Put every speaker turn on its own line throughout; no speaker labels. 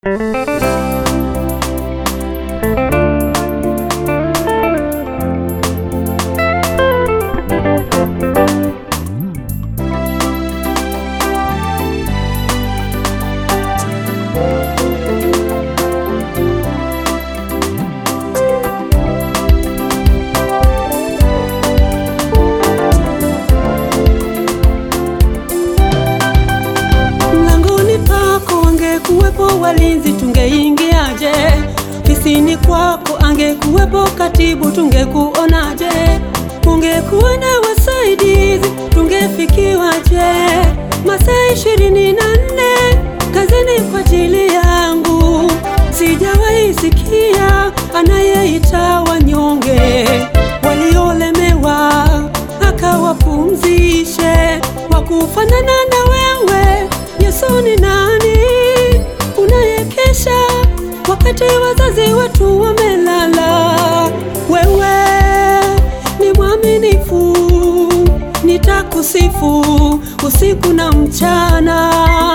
Mlangoni pako angekuwepo walinzi, tungeingiaje? Ofisini kwako angekuwepo katibu, tungekuonaje? Ungekuwa na wasaidizi, tungefikiwaje? Masaa ishirini na nne kazini kwa ajili yangu, sijawahi sikia anayeita wanyonge waliolemewa akawapumzishe. Wakufanana na wewe Yesu ni nani? Unayekesha wakati wazazi wetu wamelala. Wewe ni mwaminifu, nitakusifu usiku na mchana.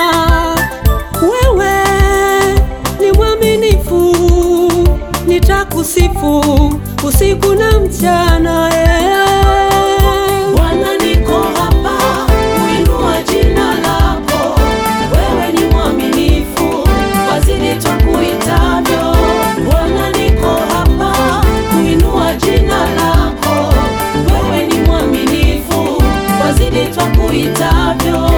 Wewe ni mwaminifu, nitakusifu usiku na mchana. eh.
Bwana niko hapa kuinua jina lako, wewe ni mwaminifu, wazidi tukuitavyo. Bwana niko hapa kuinua jina lako, wewe ni mwaminifu, wazidi tukuitavyo.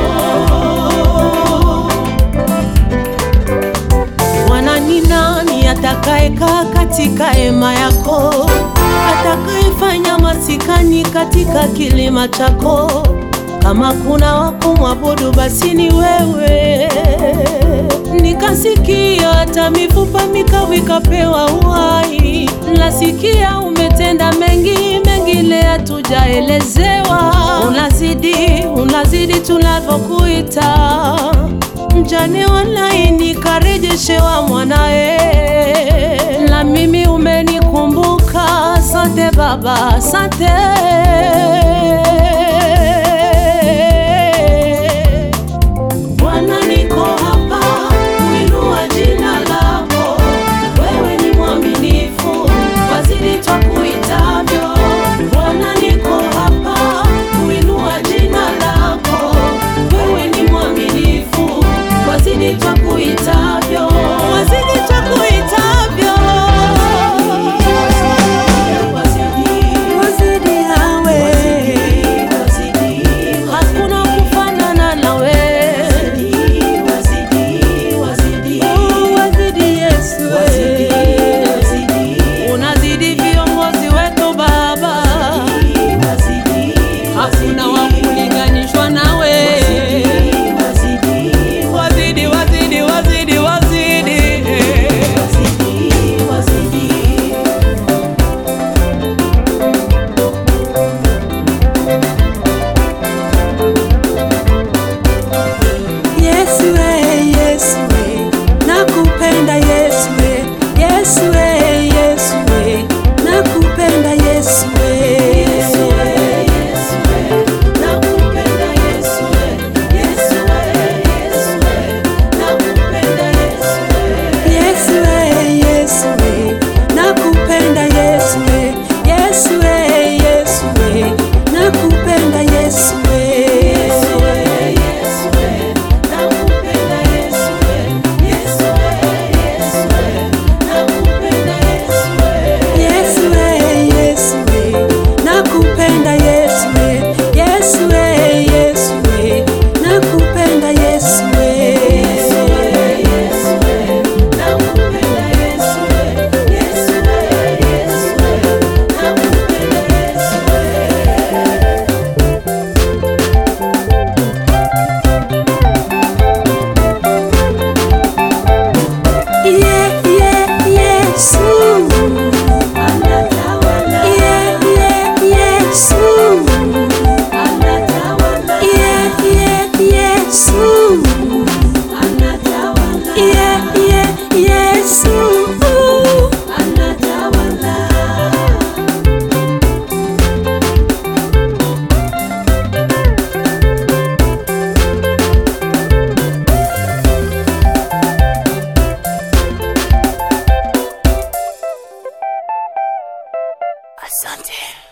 Bwana ni nani atakayekaa katika hema yako, atakayefanya masikani katika kilima chako? Kama kuna wa kumwabudu basi ni wewe. Nikasikia hata mifupa mikavu ikapewa uhai. Nasikia umetenda mengi, mengine hatujaelezewa. Unazidi, unazidi tunavyokuita mjane walaini karejeshewa mwanae, na mimi umenikumbuka. Asante Baba, asante. Bwana, niko hapa kuinua jina lako, wewe ni mwaminifu, wazidi twakuitavyo. Bwana, niko hapa kuinua jina lako, wewe ni mwaminifu, wazidi twakuitavyo, wazidi twakuitavyo, wazidi
Wazidi yawe
Asante.